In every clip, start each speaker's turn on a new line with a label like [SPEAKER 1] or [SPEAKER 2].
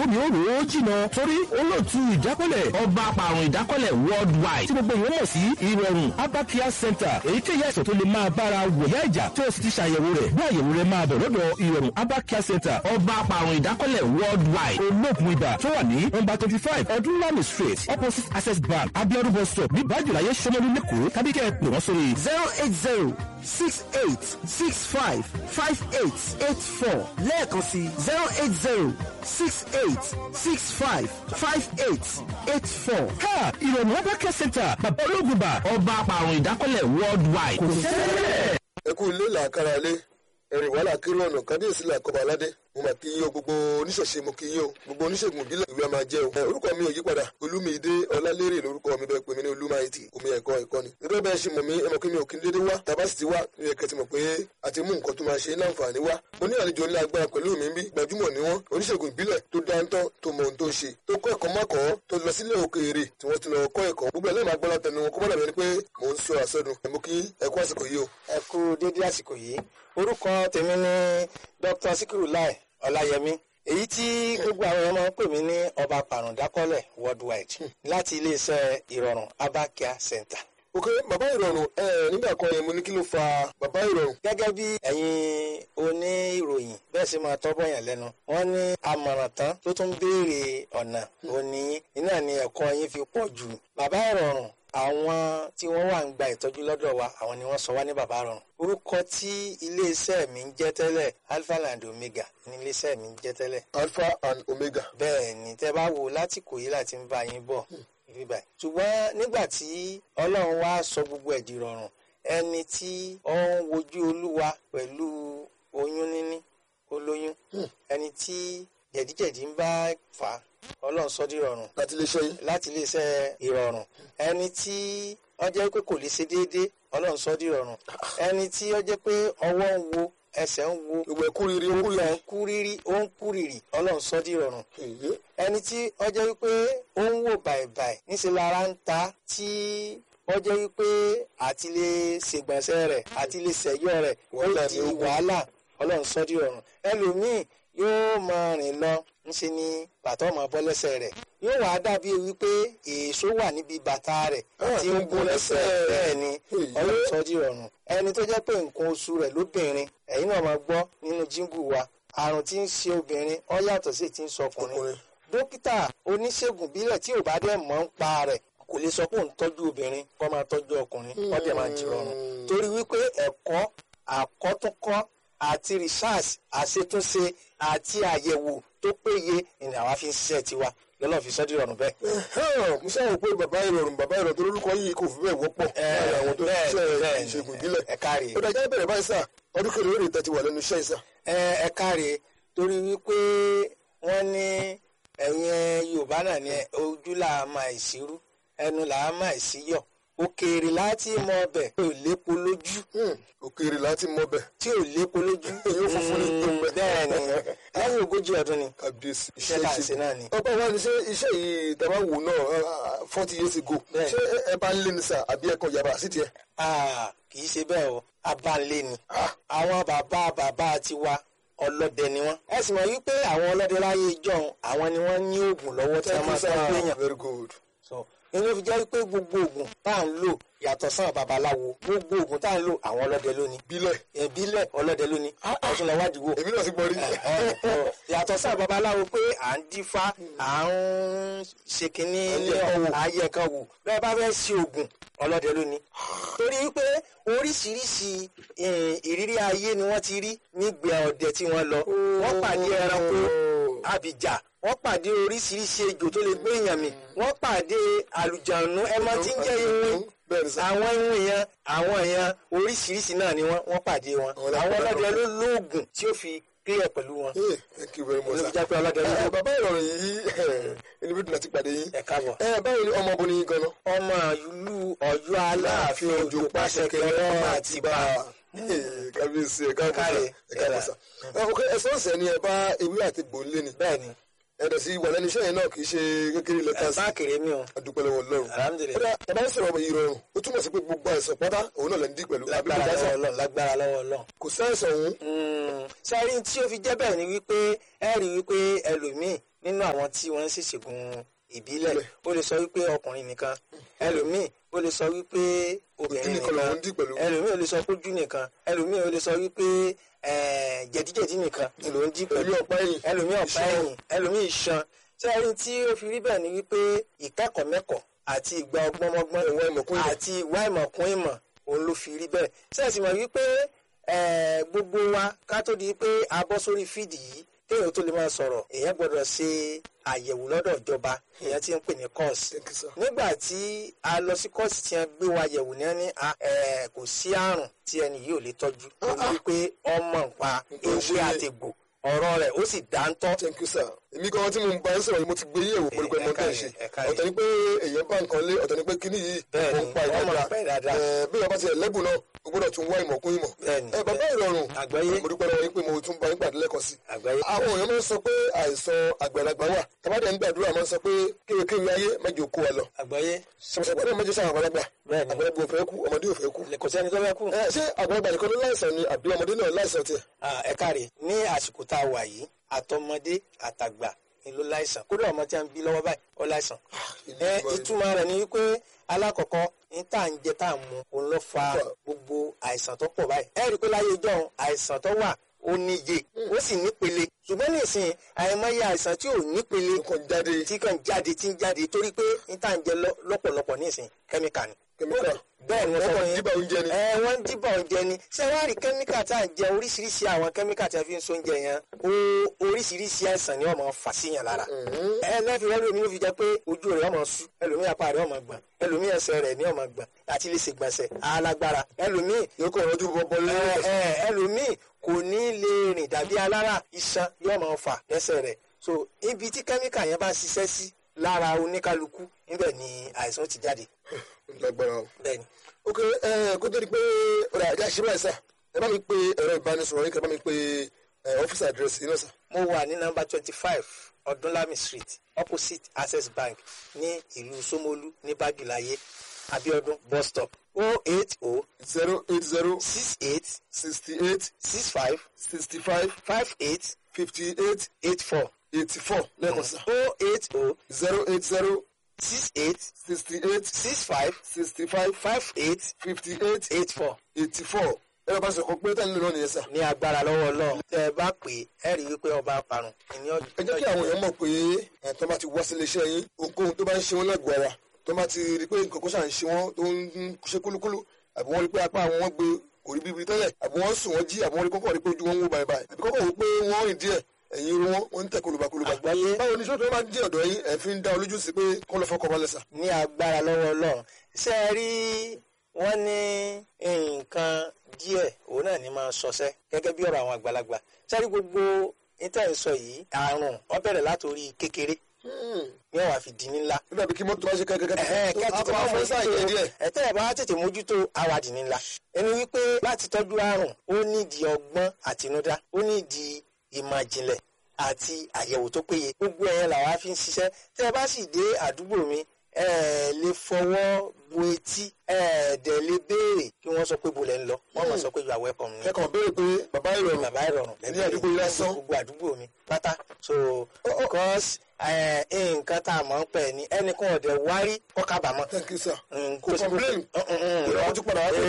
[SPEAKER 1] mi ò rò ó jìnà torí olóòtú ìdákọ́lẹ̀ ọba apàrùn ìdákọ́lẹ̀ worldwide tí gbogbo ìwé mọ̀ sí ìrọ̀rùn abakia center èyíkéyìí àìsàn tó lè máa bára wòyá ìjà tó o sì ti ṣàyẹ̀wò rẹ̀ bí àyẹ̀wò rẹ̀ máa bọ̀ lọ́dọ̀ ìrọ̀rùn abakia center ọba apàrùn ìdákọ́lẹ̀ worldwide olóògùn ibà tó wà ní nọ́mbà twenty five ọdúnlami street opposite access bank abiodun bus stop ní bájúláyé sọmọlú lẹ́kọ̀ọ́ tàbí kẹ́ ẹ pè wọ́n sórí
[SPEAKER 2] zero eight zero six eight six five five eight eight four lẹ́ẹ̀kan sí zero eight zero six eight six five five eight eight four.
[SPEAKER 1] ká ìrọ̀rùn abakia center bàbá olóògùn ibà ọba apàrùn ìdákọ́lẹ̀ worldwide kò sẹ́lẹ̀.
[SPEAKER 3] ẹ kú ilé làákàrà lé ẹ̀rìn wàhálà kiri ọ̀nà kábíyèsí làkọ́bà aládé mo mà kí yín o gbogbo oníṣẹ̀ṣe mo kí yín o gbogbo oníṣègùn ìbílẹ̀ ìlú àmà jẹ́ o. ẹ, orúkọ mi ò yí padà olúmídé ọlálérè lórúkọ mi bẹ́ẹ̀ pè mí ní olúmáìtì omi ẹ̀kọ́ ẹ̀kọ́ ni. nítorí bẹ́ẹ̀ ṣe mọ̀ mí ẹ mọ̀ kí mi ò kí n dédé wá tàbá sì ti wá ní ẹ̀kẹ́ ti mọ̀ pé àti mú nǹkan tó máa ṣe láǹfààní wá. mo ní àlejò ńlá agbára pẹ̀lú mi bí gbajúmọ̀ ni wọ́n oníṣègùn ìbílẹ̀ tó dáńtọ́ tó mọ ohun tó ń ṣe tó kọ́ ẹ̀kọ́ mọ́kọ́ tó lọ sílé òkèèrè tí wọ́n ti lọ kọ́ ẹ̀kọ́ gbogbo ẹlẹ́mọ̀ agbára tẹnu wọn kó mọ́ dàbí ẹni pé mò ń sọ àsọdùn ẹ̀ mú kí ẹ̀kọ́ àsìkò yìí o.
[SPEAKER 4] ẹ kú dédé àsìkò yìí orúkọ tèmi ni dr sikiru lai ọláyẹmí èyí tí gbogbo àwọn èèyàn máa ń pè mí ní ọba pàrọ̀dákọ́lẹ̀ worldwide láti iléeṣẹ́ ìrọ̀rùn abakia center.
[SPEAKER 3] ok bàbá ìrọ̀rùn ẹ nígbà kan yẹn mo ní kí ló fa bàbá ìrọ̀rùn.
[SPEAKER 4] gẹ́gẹ́ bí ẹ̀yin oníròyìn bẹ́ẹ̀ sì máa tọ́bọ̀ yàn lẹ́nu wọ́n ní amọ̀ràn tán tó tún béèrè ọ̀nà òní iná ni ẹ̀kọ́ yín fi pọ̀ jù bàbá ìrọ̀rùn àwọn tí wọ́n wà ń gba ìtọ́jú lọ́dọ̀ wa àwọn ni wọ́n sọ wá ní bàbá rọrùn orúkọ tí iléeṣẹ́ mi ń jẹ́ tẹ́lẹ̀ alpha and omega ní iléeṣẹ́ mi ń jẹ́ tẹ́lẹ̀
[SPEAKER 3] alpha and omega.
[SPEAKER 4] bẹ́ẹ̀ ni tẹ́ bá wò láti kò yí láti ń bá yín bọ̀ bíbá yìí. ṣùgbọ́n nígbà tí ọlọ́run wá sọ gbogbo ẹ̀ di rọrùn ẹni tí ó ń wojú olúwa pẹ̀lú oyún níní olóyún ẹni tí jẹ̀díjẹ̀dí ń bá fà á ọlọ́run sọ di rọrùn
[SPEAKER 3] láti lè ṣe yín.
[SPEAKER 4] láti iléeṣẹ́ ìrọ̀rùn ẹni tí ó jẹ́ pé kò lè ṣe déédéé ọlọ́run sọ di rọrùn ẹni tí ó jẹ́ pé ọwọ́ ń wo ẹsẹ̀ ń wo
[SPEAKER 3] gbogbo ẹkú riri ó kú
[SPEAKER 4] ó
[SPEAKER 3] riri.
[SPEAKER 4] ń kú rírí ó ń kú rírì ọlọ́run sọ di rọrùn
[SPEAKER 3] èyí
[SPEAKER 4] ẹni tí ó jẹ́ wípé ó ń wò bàìbàì níṣẹ́ lára ń ta tí ó jẹ́ wípé àti lè ṣègbọ̀nsẹ̀ rẹ̀ àti lè ṣẹ̀yọ́ rẹ̀ ó
[SPEAKER 3] Wàhálà
[SPEAKER 4] di
[SPEAKER 3] ni ó kù.
[SPEAKER 4] wàhálà ọlọ́run sọ di rọrùn ẹlòmíì yóò máa rìn lọ ńṣe ni bàtà ọmọ bọ́ lẹ́sẹ̀ rẹ̀ yóò wá dàbí wípé èso wà níbi bàtà rẹ̀
[SPEAKER 3] Ah,
[SPEAKER 4] tí ń gún lẹ́sẹ̀ bẹ́ẹ̀ ni
[SPEAKER 3] Èyí.
[SPEAKER 4] ọlọ́run sọ di rọrùn ẹni tó jẹ́ pé nǹkan oṣù rẹ̀ lóbìnrin ẹ̀yin náà máa gbọ́ nínú jíngù wa àrùn tí ń ṣe obìnrin ó yàtọ̀ sí ti ń sọkùnrin
[SPEAKER 3] ọkùnrin.
[SPEAKER 4] dókítà oníṣègùn bílẹ̀ tí ò bá dẹ̀ mọ̀ ń pa rẹ̀ kò lè sọ pé òun tọ́jú obìnrin kó máa tọ́jú ọkùnrin kó dẹ̀ máa jìrọ̀rùn torí wípé ẹ̀kọ́ àkọ́túnkọ́ àti research àṣetúnṣe àti àyẹ̀wò tó péye ni àwa fi ń ṣiṣẹ́ tiwa lọ́nà fi sọ́dí rọrùn bẹ́ẹ̀.
[SPEAKER 3] Ẹ̀hẹ́n, mo ṣáà wò pé bàbá ìrọ̀rùn bàbá ìrọ̀rùn tó lórúkọ yìí kò fi bẹ́ẹ̀ wọ́pọ̀ láàrin àwọn tó ń
[SPEAKER 4] bẹ́ẹ̀,
[SPEAKER 3] ṣiṣẹ́
[SPEAKER 4] bẹ́ẹ̀ ni.
[SPEAKER 3] ìṣègùn ìbílẹ̀.
[SPEAKER 4] ẹ káre
[SPEAKER 3] ó dájọ́ bẹ̀rẹ̀ báyìí sà ọdún kẹrin lórí ìtẹ́tí wà lẹ́nu iṣẹ́ ìsà.
[SPEAKER 4] ẹ ẹ káre torí wípé wọ́n ní ẹ̀yin yorùbá náà ní ojú là á máa ìṣirú ẹnu là á máa ìṣíyọ̀ òkèèrè láti mọ ọbẹ̀ tí ò lépo lójú
[SPEAKER 3] òkèèrè láti mọ bẹ̀
[SPEAKER 4] tí ò lépo lójú
[SPEAKER 3] Èyí ó funfun ní tó ń bẹ.
[SPEAKER 4] bẹ́ẹ̀ ni lẹ́yìn ogójì ọdún ni
[SPEAKER 3] kábíyèsí
[SPEAKER 4] iṣẹ́ tá à ń ṣe náà ni.
[SPEAKER 3] ọgbà wa ni ṣé iṣẹ́ yìí tàbá wò náà forty years ago
[SPEAKER 4] Bẹ́ẹ̀.
[SPEAKER 3] ṣé ẹ bá ń lé ní sà àbí ẹ̀kọ́ yàrá sí tiẹ̀.
[SPEAKER 4] Ah, kì í ṣe bẹ́ẹ̀ o abánlé ni àwọn bàbá bàbá tiwa ọlọ́dẹ ni wọ́n. ẹ sì mọ̀ wípé àwọn ọlọ́dẹ láyé ìjọ́un àwọn ni wọ́n ní oògùn lọ́wọ́ tí wọ́n máa
[SPEAKER 3] sà
[SPEAKER 4] tọ́jú èèyàn.
[SPEAKER 3] very good.
[SPEAKER 4] so inú fi jẹ́ wípé gbogbo oògùn tá à ń lò yàtọ̀ sáà babaláwo gbogbo oògùn tá à ń lò àwọn ọlọ́dẹ lónìí.
[SPEAKER 3] bílẹ̀
[SPEAKER 4] ìbílẹ̀ ọlọ́dẹ lónìí ọ̀tún lọ́wọ́ àdìgbò
[SPEAKER 3] èmi náà ti gbọ́ rí.
[SPEAKER 4] yàtọ̀ sáà babaláwo pé à ń dífá à ń ṣe kínní ayé kan wò bẹ́ẹ̀ bá fẹ́ ṣe oògùn ọlọ́dẹ lónìí. torí pé oríṣiríṣi eh, ìrírí ayé ni wọ́n ti rí nígbà ọdẹ tí wọ́n lọ wọ́n pàdé ẹranko àbíjà wọ́n pàdé oríṣiríṣi ejò tó lè gbé èèyàn mì wọ́n pàdé àlùjànnú ẹmọ tí ń jẹ́ iwin
[SPEAKER 3] bẹ́ẹ̀ ni sà.
[SPEAKER 4] àwọn iwin yẹn àwọn yẹn oríṣiríṣi náà ni wọ́n wọ́n pàdé wọn
[SPEAKER 3] Àwọn
[SPEAKER 4] àwọn
[SPEAKER 3] ọlọ́dẹ
[SPEAKER 4] ọlọ́dẹ ló lóògùn tí ó fi clear pẹ̀lú wọn
[SPEAKER 3] Hey, thank you very much
[SPEAKER 4] ló
[SPEAKER 3] sà.
[SPEAKER 4] fi jẹ́ pé ọlọ́dẹ ló
[SPEAKER 3] Ẹ, bàbá ìrọ̀rùn yìí ẹni bí dùnà ti pàdé yín.
[SPEAKER 4] ẹ̀ káàbọ̀.
[SPEAKER 3] ẹ báwo ni ọmọ ọbùnrin yín gan-an.
[SPEAKER 4] ọmọ ìlú Ọ̀yọ́ aláàfin òjò pàṣẹ kẹrẹ ọmọ àtìbà
[SPEAKER 3] kábíyèsí ẹ káàbọ̀ sà
[SPEAKER 4] Káre,
[SPEAKER 3] ẹ káàbọ̀ sà. ẹ ok ẹsẹ̀ ọ̀sẹ̀ ni ẹ bá ewé àti gbòǹlé ni.
[SPEAKER 4] bẹ́ẹ̀ ni
[SPEAKER 3] ẹ̀dọ̀ sí wà lẹ́nu iṣẹ́ yẹn náà kì í ṣe kékeré lẹ́tà sí.
[SPEAKER 4] bá kéré mi o
[SPEAKER 3] adúpẹ́ lọ́wọ́ Ọlọ́run.
[SPEAKER 4] Alhamdulillah.
[SPEAKER 3] kódà tàbá ń sọ̀rọ̀ ìrọ̀rùn ó túmọ̀ sí pé gbogbo àìsàn pátá òun náà lè ń dí pẹ̀lú. àbí kò
[SPEAKER 4] lágbára
[SPEAKER 3] dáṣà?
[SPEAKER 4] lọ́wọ́ Ọlọ́run lágbára lọ́wọ́ Ọlọ́run.
[SPEAKER 3] kò sáìsàn òun.
[SPEAKER 4] sáré tí ó fi jẹ́ bẹ́ẹ̀ ni wípé ẹ rí wípé ẹlòmíì nínú àwọn tí wọ́n ń ṣèṣègùn ìbílẹ̀ ó lè sọ wípé ọkùnrin nìkan ẹlòmíì ó lè sọ wípé obìnrin
[SPEAKER 3] nìkan
[SPEAKER 4] nìkan
[SPEAKER 3] lòun dì pẹ̀lú.
[SPEAKER 4] ẹlòmíì ó lè sọ pójú nìkan ẹlòmíì ó lè sọ wípé eh, jẹ̀díjẹ̀dí nìkan ló ń dí pẹ̀lú
[SPEAKER 3] ẹlòmíì ọ̀pá ẹ̀yìn
[SPEAKER 4] ẹlòmíì ọ̀pá ẹ̀yìn ẹlòmíì iṣan tí ẹni tí ó fi rí bẹ́ẹ̀ ni wípé ìkẹ́kọ̀ọ́ mẹ́kọ̀ọ́ àti ìgbà ọgbọ́nmọ́gbọ́n
[SPEAKER 3] Ìwà ìmọ̀kún ìmọ̀.
[SPEAKER 4] àti ìwà ìmọ̀kún ìmọ̀ òun ló fi rí bẹ́ẹ̀ ṣé ẹ sì mọ̀ wípé eh, gbogbo wa ká tó di pé a bọ́ sórí fídì yìí kéèyàn tó lè máa sọ̀rọ̀ èèyàn gbọ́dọ̀ ṣe àyẹ̀wò lọ́dọ̀ ìjọba èèyàn ti ń pè ní kọ́ọ̀sì
[SPEAKER 3] Thank you, sir.
[SPEAKER 4] nígbà tí a lọ sí kọ́ọ̀sì tí wọ́n gbé wa yẹ̀wò ní ẹni a- eh, kò sí àrùn tí ẹni yìí ò lè tọ́jú torí wípé ọmọ nǹpa
[SPEAKER 3] Nǹkan ṣe
[SPEAKER 4] ewé
[SPEAKER 3] é.
[SPEAKER 4] àtẹ̀gbò ọ̀rọ̀ rẹ̀ ó sì dáńtọ́
[SPEAKER 3] thank you sir èmi gan tí mo ń bá yín sọ̀rọ̀ yìí mo ti gbé yẹ̀wò mo rí pé mo
[SPEAKER 4] ẹ̀ka
[SPEAKER 3] tẹ̀
[SPEAKER 4] yẹn,
[SPEAKER 3] ṣe
[SPEAKER 4] ẹ̀ka yẹn.
[SPEAKER 3] ọ̀tọ̀ ni pé èèyàn bá nǹkan lé ọ̀tọ̀ ni pé kíní yìí
[SPEAKER 4] Bẹ́ẹ̀ni,
[SPEAKER 3] mo ń pa
[SPEAKER 4] wọ́n máa
[SPEAKER 3] ìdájà
[SPEAKER 4] pa ìdájà.
[SPEAKER 3] Ẹ̀, bí ọba ti ẹ̀lẹ́bùn náà o gbọ́dọ̀ tún wá ìmọ̀ kún ìmọ̀
[SPEAKER 4] Bẹ́ẹ̀ni,
[SPEAKER 3] ẹ bàbá ìrọ̀rùn
[SPEAKER 4] Àgbáyé.
[SPEAKER 3] mo dúpẹ́ lọ́wọ́ yín pé mo tún bá yín pàdé lẹ́ẹ̀kan sí
[SPEAKER 4] àgbáyé
[SPEAKER 3] àwọn èèyàn máa ń sọ pé àìsàn àgbàlagbà wà tàbádẹ́ ń gbàdúrà máa ń sọ pé kéwékéwé ayé mẹ́jọ kó wa lọ
[SPEAKER 4] àgbáyé
[SPEAKER 3] sọ̀rọ̀sọ̀rọ̀ náà mẹ́jọ sáà àgbàlagbà
[SPEAKER 4] Bẹ́ẹ̀ni.
[SPEAKER 3] àgbàlagbà ò fẹ́ kú ọmọdé ò fẹ́ kú
[SPEAKER 4] kò sẹ́ni tó fẹ́ kú.
[SPEAKER 3] ẹ ṣé àgbàlagbà nìkan ló láìsàn ni àbí ọmọdé náà láìsàn tiẹ̀
[SPEAKER 4] Ah, ẹ káre ní àsìkò tá a wà yìí àtọmọdé àtàgbà ni ló láìsàn kódà ọmọ tí a ń bí lọ́wọ́ báyìí ó láìsàn. ẹ ìtumọ̀ rẹ̀ ni wípé alákọ̀ọ́kọ́ ní tá à ń jẹ tá à ń mu òun ló fa gbogbo àìsàn tó pọ̀ báyìí. ẹ rí i pé láyé ìjọ àìsàn tó wà ó níye ó sì nípele ṣùgbọ́n nísìnyí àìmọye àìsàn tí ò nípele
[SPEAKER 3] nǹkan jáde
[SPEAKER 4] tí kàn jáde tí ń jáde torí pé ní tá à ń jẹ lọ- lọ́pọ̀lọpọ̀ nísìnyí kẹ́míkà ni.
[SPEAKER 3] kẹ́míkà
[SPEAKER 4] bẹ́ẹ̀ ni wọ́n
[SPEAKER 3] wọ́n
[SPEAKER 4] sọ
[SPEAKER 3] kàn
[SPEAKER 4] yín
[SPEAKER 3] díbà oúnjẹ ni
[SPEAKER 4] ẹ wọ́n ń dìbò oúnjẹ ni ṣé wàá rí kẹ́míkà tá à ń jẹ oríṣiríṣi àwọn kẹ́míkà tí a fi ń sóúnjẹ yẹn ó oríṣiríṣi àìsàn ni wọ́n máa ń fà síyàn lára ẹ lẹ́fì rẹ́ lómi ló fi jẹ́ pé ojú rẹ̀ ọmọ sú ẹlòmíì apá rẹ̀ ọmọ gbọ̀n ẹlòmíì ẹsẹ̀ rẹ̀ ní ọmọ gbọ̀n àti lè ṣègbọ̀nsẹ̀ alágbára ẹlòmíì
[SPEAKER 3] yóò kọ́ ọ̀rọ̀ ojú bọ́bọ́
[SPEAKER 4] ẹ
[SPEAKER 3] lẹ́yìn
[SPEAKER 4] ẹ ẹlòmíì kò ní lè rìn dàbí alára iṣan yóò máa fà lẹ́sẹ̀ rẹ̀ so ibi tí kẹ́míkà yẹn bá ṣiṣẹ́ sí lára oníkálukú níbẹ̀ ni àìsàn ti jáde
[SPEAKER 3] lágbára o.
[SPEAKER 4] bẹ́ẹ̀ ni.
[SPEAKER 3] ok ẹ kó tó di pé ọ̀rọ̀ àjà ṣe báyìí sà ẹ bá mi pe ẹ̀rọ ìbánisọ̀rọ̀ yín kí ẹ bá mi pe ẹ, ọ́fíìsì àdírẹ́sì yín náà sà.
[SPEAKER 4] mo wà ní nọ́mbà twenty five ọdúnlami street opposite access bank ní ìlú somolu ní bájúláyé abiodun bus stop o eight o
[SPEAKER 3] zero eight zero
[SPEAKER 4] six eight
[SPEAKER 3] sixty eight
[SPEAKER 4] six five
[SPEAKER 3] sixty five
[SPEAKER 4] five eight
[SPEAKER 3] fifty eight
[SPEAKER 4] eight four
[SPEAKER 3] eighty four lẹ́ẹ̀kan sà.
[SPEAKER 4] o eight o
[SPEAKER 3] zero eight zero
[SPEAKER 4] six eight
[SPEAKER 3] sixty eight
[SPEAKER 4] six five
[SPEAKER 3] sixty five
[SPEAKER 4] five eight
[SPEAKER 3] fifty eight
[SPEAKER 4] eight four
[SPEAKER 3] eighty four ẹ̀rọ bá sọ̀kọ́ pé tẹ́lẹ̀ lónìí yẹn sà.
[SPEAKER 4] ní agbára lọ́wọ́ ọlọ́run tẹ́ ẹ bá pè é ẹ rí i pé ọba parun ìní ọjọ́
[SPEAKER 3] ẹ jẹ́ kí àwọn èèyàn mọ̀ pé ẹ̀ tó bá ti wá sílé iṣẹ́ yín ohunkóhun tó bá ń ṣe wọ́n lẹ́gbọ̀ọ́ ara tó bá ti rí i pé nǹkan kó ṣà ń ṣe wọ́n tó ń ṣe kúlúkúlú àbí wọ́n rí i pé apá àwọn wọn gbé kò rí bíbi tẹ́lẹ̀ àbí wọ́n sùn wọ́n jí àbí wọ́n rí kọ́kọ́ rí pé ojú wọn ń wò báyìí báyìí àbí kọ́kọ́ wò pé wọ́n rìn díẹ̀ ẹ̀yìn irun wọn wọ́n ń tẹ̀ kólúbakólúba.
[SPEAKER 4] Àgbáyé.
[SPEAKER 3] báwo ni sọ́tò máa ń dé ọ̀dọ̀ yín ẹ̀ fi ń dá olójú sí pé kọ́ lọ fọkọ̀ balẹ̀ sà.
[SPEAKER 4] ní agbára lọ́wọ́ ọlọ́run ṣé ẹ rí wọ́n ní nǹkan díẹ̀ òun náà ní máa sọsẹ́ gẹ́gẹ́ bí ọ̀rọ̀ àwọn àgbàlagbà sẹ́rí gbogbo níta ń sọ yìí àrùn ó bẹ̀rẹ̀ látòrí kékeré ní ọ̀wà fi di ńlá
[SPEAKER 3] nígbà bí kí mọ́tò bá ṣe kẹ́kẹ́
[SPEAKER 4] ẹ̀hẹ́n, kẹ́ tètè
[SPEAKER 3] apá
[SPEAKER 4] máa
[SPEAKER 3] fún sáà yẹn díẹ̀.
[SPEAKER 4] ẹ̀tẹ́ ẹ̀ bá tètè mójútó awàdì ńlá ẹni wípé láti tọ́jú àrùn ó nídìí ọgbọ́n àtinúdá ó nídìí ìmọ̀ ìjìnlẹ̀ àti àyẹ̀wò tó péye gbogbo ẹ̀yẹn làwa fi ń ṣiṣẹ́ tẹ́ ẹ bá sì dé àdúgbò mi ẹ lè fọwọ́ bu etí ẹ dẹ̀ lè béèrè kí wọ́n sọ pé bo lẹ́ ń lọ wọ́n máa sọ pé you are welcome ni
[SPEAKER 3] kẹ́kọ̀ọ́ béèrè pé bàbá ìrọ̀rùn
[SPEAKER 4] bàbá ìrọ̀rùn
[SPEAKER 3] ní àdúgbò yìí lásán.
[SPEAKER 4] gbogbo àdúgbò mi pátá so because eh, nǹkan tá a mọ̀ ń pẹ̀ ni ẹnìkan ọ̀dẹ̀ wárí kọ́ kábàámọ̀
[SPEAKER 3] thank you sir.
[SPEAKER 4] Mm,
[SPEAKER 3] kò complain ìrọ̀ ojú padà wá pé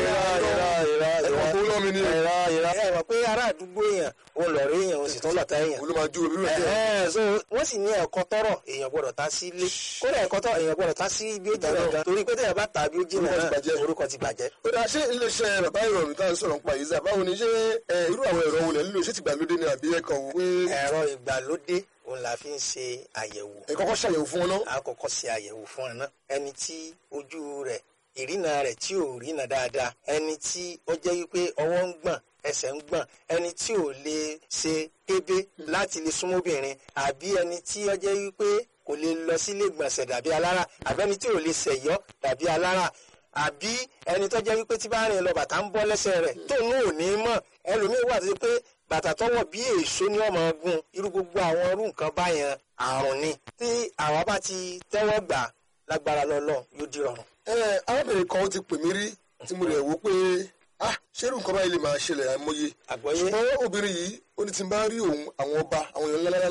[SPEAKER 3] ẹ̀kọ́ kó lọ́mi ní
[SPEAKER 4] irọ́ irọ́ ẹ mọ̀ pé ará àdúgbò èèyàn òun lọ rí èèyàn òun sì tún lọ́ta èèyàn.
[SPEAKER 3] olú máa ju omi rẹ̀ díẹ̀.
[SPEAKER 4] Ẹ̀hẹ́n, so wọ́n sì ní ẹ̀kọ́ tọrọ èèyàn gbọ́dọ̀ ta sí ilé kódà ẹ̀kọ́ tọrọ èèyàn gbọ́dọ̀ ta sí ibi ó jìnnà gan torí pé tẹ̀yà bá ta bí ó jìnnà
[SPEAKER 3] Orúkọ ti
[SPEAKER 4] náà
[SPEAKER 3] bàjẹ́.
[SPEAKER 4] orúkọ ti bàjẹ́.
[SPEAKER 3] ó dáa ṣé iléeṣẹ́ bàbá ìrọ̀rùn tá à ń sọ̀rọ̀ nípa yìí sà báwo ni ṣé ẹ, irú àwọn ẹ̀rọ wo lẹ̀ ń lò ṣé ti gbàlódé ni àbí ẹ kàn wò pé
[SPEAKER 4] ẹ̀rọ ìgbàlódé òun la fi ń ṣe àyẹ̀wò
[SPEAKER 3] ẹ kọ́kọ́ ṣàyẹ̀wò fún wọn náà.
[SPEAKER 4] a kọ́kọ́ ṣe àyẹ̀wò fún ẹ náà ẹni tí ojú rẹ̀ ìrìnà rẹ̀ tí ò rìnà dáadáa ẹni tí ó jẹ́ wípé ọwọ́ ń gbọ̀n ẹsẹ̀ ń gbọ̀n ẹni tí ò lè ṣe kébé láti lè súnmọ́ obìnrin àbí ẹni tí ó jẹ́ wípé kò lè lọ sílé gbọ̀nsẹ̀ dàbí alára àbí ẹni tí ò lè ṣẹ̀yọ́ dàbí alára àbí ẹni tó jẹ́ wípé tí bá rìn lọ bàtà ń bọ́ lẹ́sẹ̀ rẹ̀ tóun ò ní mọ̀ ẹlòmíín wà tó ṣe pé bàtà tọwọ́ bí èso ní ọmọ ogun irú gbogbo àwọn irú nǹkan báyẹn àrùn ni tí àwa bá ti tẹ́wọ́ gbà lágbára lọ́lọ́ yóò di rọrùn.
[SPEAKER 3] ẹ arábìnrin kan ó ti pè mí rí tí mo rẹ̀ wò pé ah ṣerú nǹkan báyìí lè máa ṣẹlẹ̀ àìmọye
[SPEAKER 4] àgbọ́yé
[SPEAKER 3] ṣùgbọ́n obìnrin yìí ó ní tí n bá rí òun àwọn ọba àwọn èèyàn ńláńlá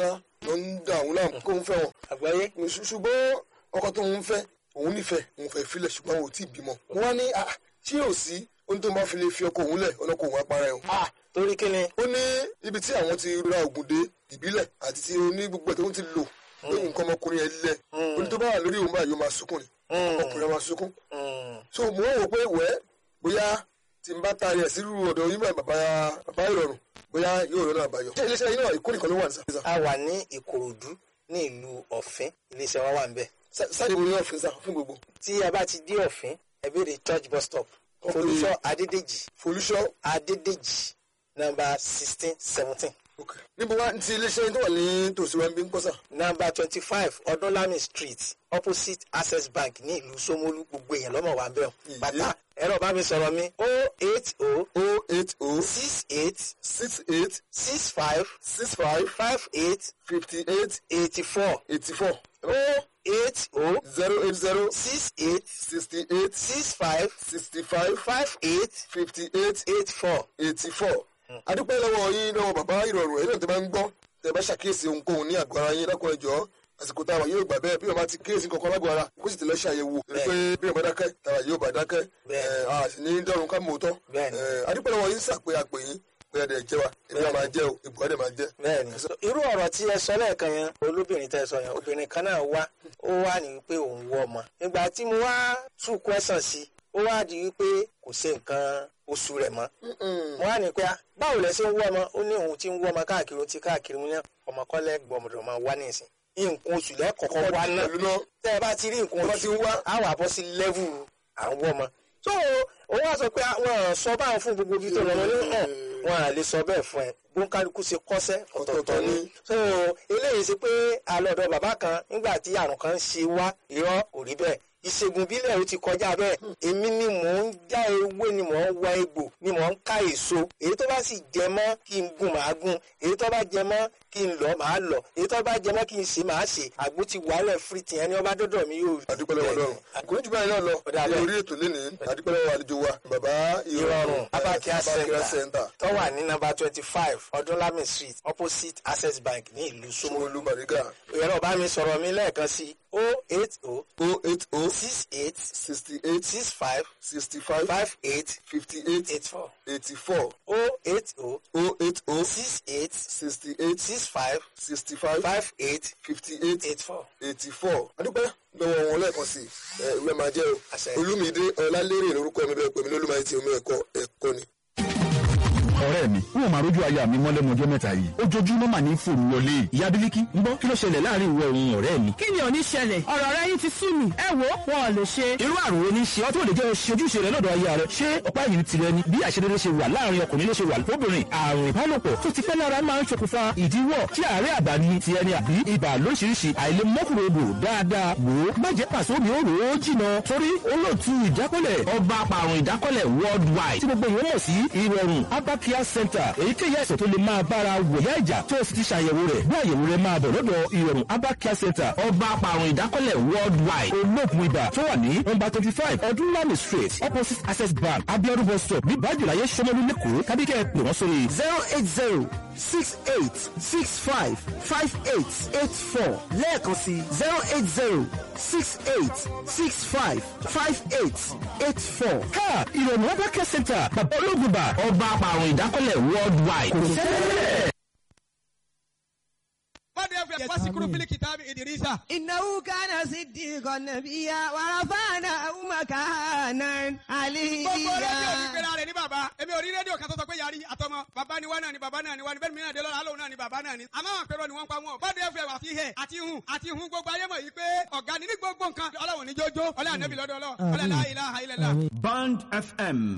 [SPEAKER 3] ló ń dà òun láàmú kó ń fẹ́ wọn
[SPEAKER 4] àgbáyé
[SPEAKER 3] Ṣù- ṣùgbọ́n ọkọ tó ń fẹ́ òun nífẹ̀ẹ́ òun fẹ́ filẹ̀ ṣùgbọ́n òun ò tí ì bímọ. wọ́n wá ní "Ah, tí yóò sí ohun tó máa fi lè fi ọkọ òun lẹ̀ ọlọ́kọ òun apara ẹ̀ o.
[SPEAKER 4] ah torí kí ni
[SPEAKER 3] ó ní ibi tí àwọn ti ra ògùn dé ìbílẹ̀ àti tí oní gbogbo ẹ̀ tó ń ti lò pé nǹkan ọmọkùnrin yẹn lẹ̀ ó ní tó bá wà lórí òun báyìí ó máa sunkún ni ọkùnrin máa sunkún.
[SPEAKER 4] Mm,
[SPEAKER 3] so mo ń wò pé wẹ́ bóyá tí n bá taari ẹ̀ sírú ọ̀dọ̀ yín bá bàbá bàbá ìrọ̀rùn bóyá yóò rọ́nà àbáyọ. ṣé iléeṣẹ́ yín náà ìkó nìkan ló wà ní sàfihàn?
[SPEAKER 4] a wà ní ìkòròdú ní ìlú ọ̀fín iléeṣẹ́ wa wà ń bẹ̀
[SPEAKER 3] sáde mo ní ọ̀fìn sá fún gbogbo.
[SPEAKER 4] tí a bá ti dé ọ̀fín ẹ béèrè church bus stop folúṣọ́ adédèjì
[SPEAKER 3] folúṣọ́
[SPEAKER 4] adédèjì nọ́mbà sixteen seventeen
[SPEAKER 3] Okay. níbo wá ti iléeṣẹ́ tó wà ní tòsí wa ń bí ń pọ́sà.
[SPEAKER 4] nọ́mbà twenty five ọdúnlami street opposite access bank ní ìlú Ṣómólú gbogbo èèyàn lọ́mọ wa ń bẹ̀
[SPEAKER 3] Ìyé.
[SPEAKER 4] bàtà ẹ̀rọ bá mi sọ̀rọ̀ mi o eight o
[SPEAKER 3] o eight o
[SPEAKER 4] six eight
[SPEAKER 3] six eight
[SPEAKER 4] six five
[SPEAKER 3] six five
[SPEAKER 4] five eight
[SPEAKER 3] fifty eight
[SPEAKER 4] eighty four
[SPEAKER 3] eighty four
[SPEAKER 4] o eight o
[SPEAKER 3] zero eight zero
[SPEAKER 4] six eight
[SPEAKER 3] sixty eight
[SPEAKER 4] six five
[SPEAKER 3] sixty five
[SPEAKER 4] five eight
[SPEAKER 3] fifty eight
[SPEAKER 4] eight four.
[SPEAKER 3] eighty four. adúpẹ́ lọ́wọ́ yín lọ́wọ́ bàbá ìrọ̀rùn ẹ̀yìn náà tẹ́ bá ń gbọ́ tẹ́ bá ṣàkíyèsí ohunkóhun ní àgọ́ ara yín lọ́kùnrin jọ àsìkò tá a wà yóò gbà bẹ́ẹ̀ bí wọ́n bá ti kíyèsí kankan lágọ̀ọ́ ara kó sì ti lọ ṣàyẹ̀wò torí pé bí wọ́n bá dákẹ́ tàwa yóò bá dákẹ́
[SPEAKER 4] Bẹ́ẹ̀.
[SPEAKER 3] ẹ̀, a sì ní dọ́run ká mọ̀ tọ́
[SPEAKER 4] Bẹ́ẹ̀ ni.
[SPEAKER 3] adúpẹ́ lọ́wọ́ yín sàpé àpè yín pé ẹ̀dẹ̀ jẹ́ wa èmi náà máa jẹ́ o ìbùkún ẹ̀dẹ̀ máa jẹ́.
[SPEAKER 4] bẹ́ẹ̀ni irú ọ̀rọ̀ tí ẹ sọ lẹ́ẹ̀kan yẹn olóbìnrin tẹ́ ẹ sọ yẹn obìnrin kan náà wá ó wá ní wípé òun wọ ọmọ ìgbà tí mo wá tú kwẹsàn sí ó wá di wípé kò ṣe nǹkan oṣù rẹ̀ mọ́ mo wá ní pé ah, báwo lẹ ṣe ń wọ ọmọ ó ní òun ti ń wọ ọmọ káàkiri ó ti káàkiri mu ní ọmọ kọlẹ gbọmọdọ máa wá ní ìsìn nǹkan oṣù lẹ́kọ̀ọ́kọ́ wá náà
[SPEAKER 3] pẹ̀lú náà
[SPEAKER 4] tẹ́ ẹ bá ti rí nǹkan
[SPEAKER 3] Tó bá
[SPEAKER 4] oṣù
[SPEAKER 3] ti ń wá.
[SPEAKER 4] á wà bọ́ sí lẹ́vù à ń wọ́ ọmọ. so òun wá sọ pé àwọn sọ báwọn fún gbogbo ibi tó lọ wọn ní hàn wọn à lè sọ bẹ́ẹ̀ fún ẹ bóńkálukú ṣe kọ́sẹ́ ọ̀tọ̀ọ̀tọ̀ ni. so eléyìí ṣe pé àlọ́dọ̀ bàbá kan nígbà tí àrùn kan ṣe wá irọ́ kò rí bẹ́ẹ̀ ìṣègùn bílẹ̀ ó ti kọjá bẹ́ẹ̀ èmi ni mò ń já ewé ni mò ń wá egbò ni mò ń ká èso èyí tó bá sì jẹ mọ́ kí n gún màá gún èyí tó bá jẹ mọ́ kí n lọ màá lọ èyí tó bá jẹ mọ́ kí n ṣe màá ṣe àgbo ti wàhálẹ̀ fìrìtì ẹni ọba dọ́dọ̀ mi yóò rí.
[SPEAKER 3] adúpẹ́ lọ́wọ́ lọ́rùn kò ní jù báyìí náà lọ
[SPEAKER 4] Ọ̀dà
[SPEAKER 3] ní
[SPEAKER 4] bẹ́ẹ̀.
[SPEAKER 3] orí ètò lénìí adúpẹ́ lọ́wọ́ àlejò wa bàbá
[SPEAKER 4] ìrọ̀rùn abakia
[SPEAKER 3] Abakia
[SPEAKER 4] center tó wà ní nọ́mbà twenty five ọdúnlami street opposite access bank ní ìlú Ṣómólú.
[SPEAKER 3] Ṣómólú Bàrígà
[SPEAKER 4] ẹ̀rọ bá mi sọ̀rọ̀ mi lẹ́ẹ̀kan sí o eight o
[SPEAKER 3] o eight o
[SPEAKER 4] six eight
[SPEAKER 3] sixty eight
[SPEAKER 4] six five
[SPEAKER 3] sixty five
[SPEAKER 4] five eight
[SPEAKER 3] fifty eight
[SPEAKER 4] eight four
[SPEAKER 3] eighty four
[SPEAKER 4] o eight o
[SPEAKER 3] o eight o
[SPEAKER 4] six eight
[SPEAKER 3] sixty eight
[SPEAKER 4] six five
[SPEAKER 3] sixty five
[SPEAKER 4] five eight
[SPEAKER 3] fifty eight
[SPEAKER 4] eight four.
[SPEAKER 3] eighty four adúpẹ́ lọ́wọ́ wọn lẹ́ẹ̀kan sí ẹ ìwé máa jẹ́ o
[SPEAKER 4] Àṣẹ.
[SPEAKER 3] olúmídé ọlálérè lórúkọ mi bẹ́ẹ̀ pè mí lólùmáyé tí omi ẹ̀kọ́ ẹ̀kọ́ ni.
[SPEAKER 1] ọ̀rẹ́ mi n ò máa rójú aya mi mọ́lẹ́nu ọjọ́ mẹ́ta yìí ojoojúmọ́ mà ní fòrú wọlé ìyá bílíkì ń bọ́ kí ló ṣẹlẹ̀ láàrin ìwọ òun ọ̀rẹ́ mi.
[SPEAKER 5] kí ni ò ní ṣẹlẹ̀ ọ̀rọ̀ rẹ yín ti sú mi ẹ wo wọn ò lè ṣe.
[SPEAKER 1] irú àrùn wo ni ṣe ọ́ tó lè jẹ́ oṣù ojúṣe rẹ lọ́dọ̀ aya rẹ ṣé ọ̀pá yìí tirẹ̀ ni bí àṣedédé ṣe wà láàrin ọkùnrin ló ṣe wà lóbìnrin àrùn ìbálòpọ̀ tó ti pẹ́ lára máa ń ṣokùnfà ìdíwọ́ tí àárẹ̀ àgbà ni ti ẹni àbí ibà lóríṣiríṣi àìlèmọ́kùnrodò dáadáa wò ó má jẹ́ pàṣẹ omi ó rò ó jìnà torí olóòtú ìdákọ́lẹ̀ ọba apàrùn ìdákọ́lẹ̀ worldwide tí gbogbo ìwọ́n mọ̀ sí ìrọ̀rùn abakia center èyíkéyìí àìsàn tó lè máa bára wòyá ìjà tó o sì ti ṣàyẹ̀wò rẹ̀ bí àyẹ̀wò rẹ̀ máa bọ̀ lọ́dọ̀ ìrọ̀rùn abakia center ọba apàrùn ìdákọ́lẹ̀ worldwide olóògùn ibà tó wà ní nọ́mbà twenty five ọdúnlami street opposite access bank abiodun bus stop ní bájúláyé sọmọlú lẹ́kọ̀ọ́ kábíkẹ́ pè wọ́n sórí
[SPEAKER 2] zero eight zero six eight six five five eight eight four lẹ́ẹ̀kan sí zero eight zero six eight six five five eight eight four.
[SPEAKER 1] ká ìrọ̀rùn abakia center bàbá olóògùn ibà ọba apàrùn ìdákọ́lẹ̀ worldwide kò sẹ́lẹ̀.
[SPEAKER 6] Mada ya fasikuru fili kitabi Idrisa.
[SPEAKER 5] إنه كان صديقا نبيا ورفعنا مكانا
[SPEAKER 6] Gbogbo rédíò ní
[SPEAKER 5] عليا
[SPEAKER 6] pera rẹ̀ ní bàbá. Èmi ò rí rédíò kan tó sọ pé yàrá àtọmọ. Bàbá ni wá náà ni bàbá náà ni wá ni bẹ́ẹ̀ ni mìíràn dé lọ́la alóhùn náà ni bàbá náà ni. Àmọ́ àwọn àpérò ni wọ́n pa wọn. Bọ́dé ẹ̀fẹ̀ àti ihẹ̀ àti ihun àti ihun gbogbo ayé mọ̀ yìí pé ọ̀gá ni ní gbogbo nǹkan. Ọlọ́run ní jójó. Ọlá ànábì lọ́dọ̀ ọlọ́. Ọlá la ilaha illallah.
[SPEAKER 7] Band FM